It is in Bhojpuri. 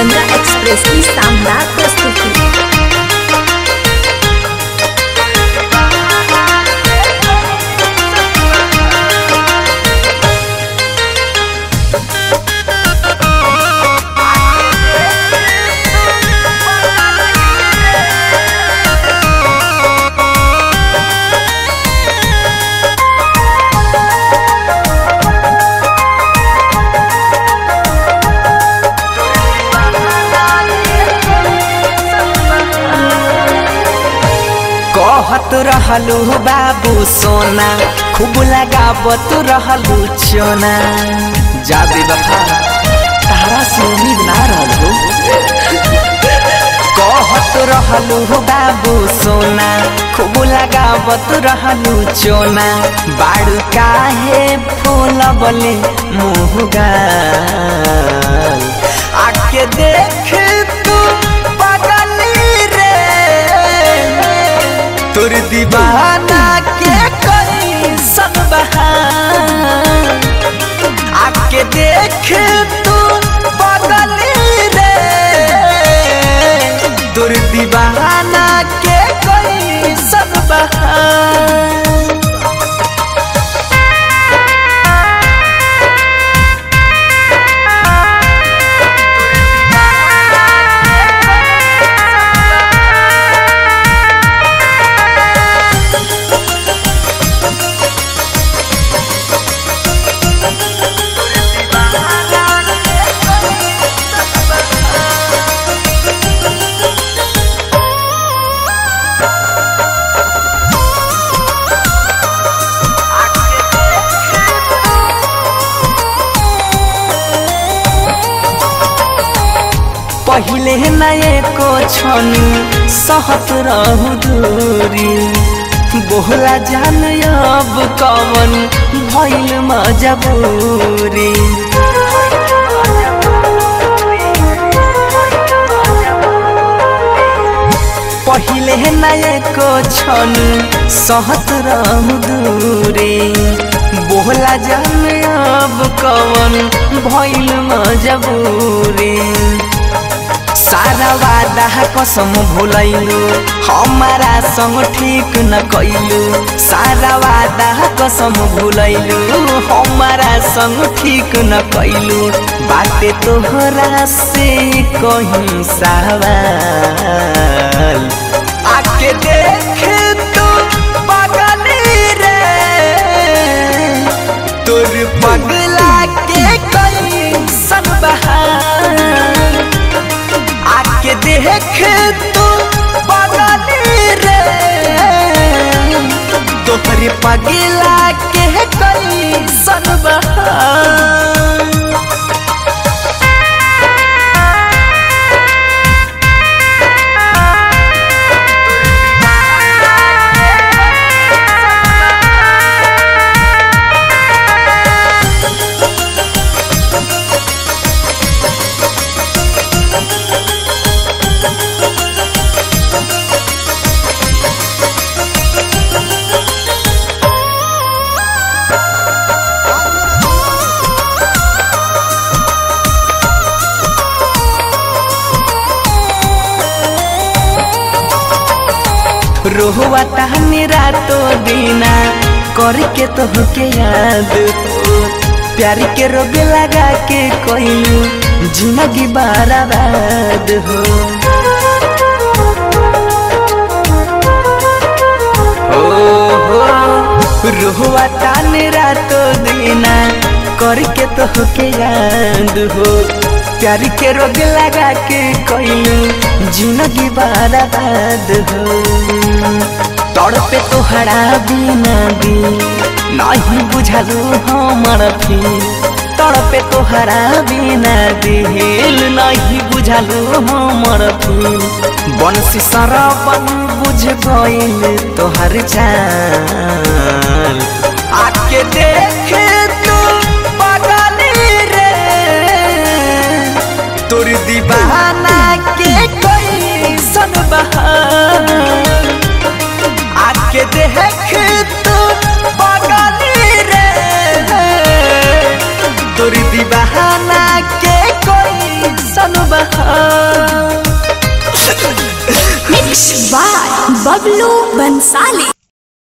गंगा एक्सप्रेस की शानदार प्रस्तुति कहत रहलू बाबू सोना खूब लगावत रहलू चोना जा बेवफा तारा से उम्मीद ना रहलू कहत रहलू बाबू सोना खूब लगावत रहलू चोना बाड़ू काहे फूल बोले मुँह गाल आके देख तू पगली रे तोर दीवाना के कोई सब बहार आके देख तू बदली रे तोर दीवाना के कोई सब बहार पहिले नए को छनु सहत रहु दूरी बोहला जान अब कवन भइल मजबूरी पहिले नए को छनु सहत रहु दूरी बोहला जान अब कवन भइल मजबूरी सारा वादा कसम भुलैलु हमारा संग ठीक न कैलु सारा वादा कसम भुलैलु हमारा संग ठीक न कैलु बाते तोहरा से कहीं सवाल आके देख तू पगली रे तोर पगला के कहीं सब बहार आके देख तू बदली रे तोहरे पगला के कई सनबहार रोहुआ तहनी रातो दीना करके तोहके याद हो प्यार के रोग लगा के कोइलू जिंदगी बर्बाद हो ओ हो रोहुआ तानी रातो दीना करके तोहके याद हो प्यार के रोग लगा के कोइलू जिंदगी बर्बाद हो तड़पे तोहरा बिना दी नहीं बुझलू हमर फिर तड़पे तोहरा बिना दिल नहीं बुझलू हमर फिर बंसी सरबन बुझ गइल तोहर चाल आके देख तू पगली रे तोर दीवाना के कोई सन बहार आके देख तू पगली रे तोर दीवाना के कोई सन बहार Mixed by Bablu Bansali.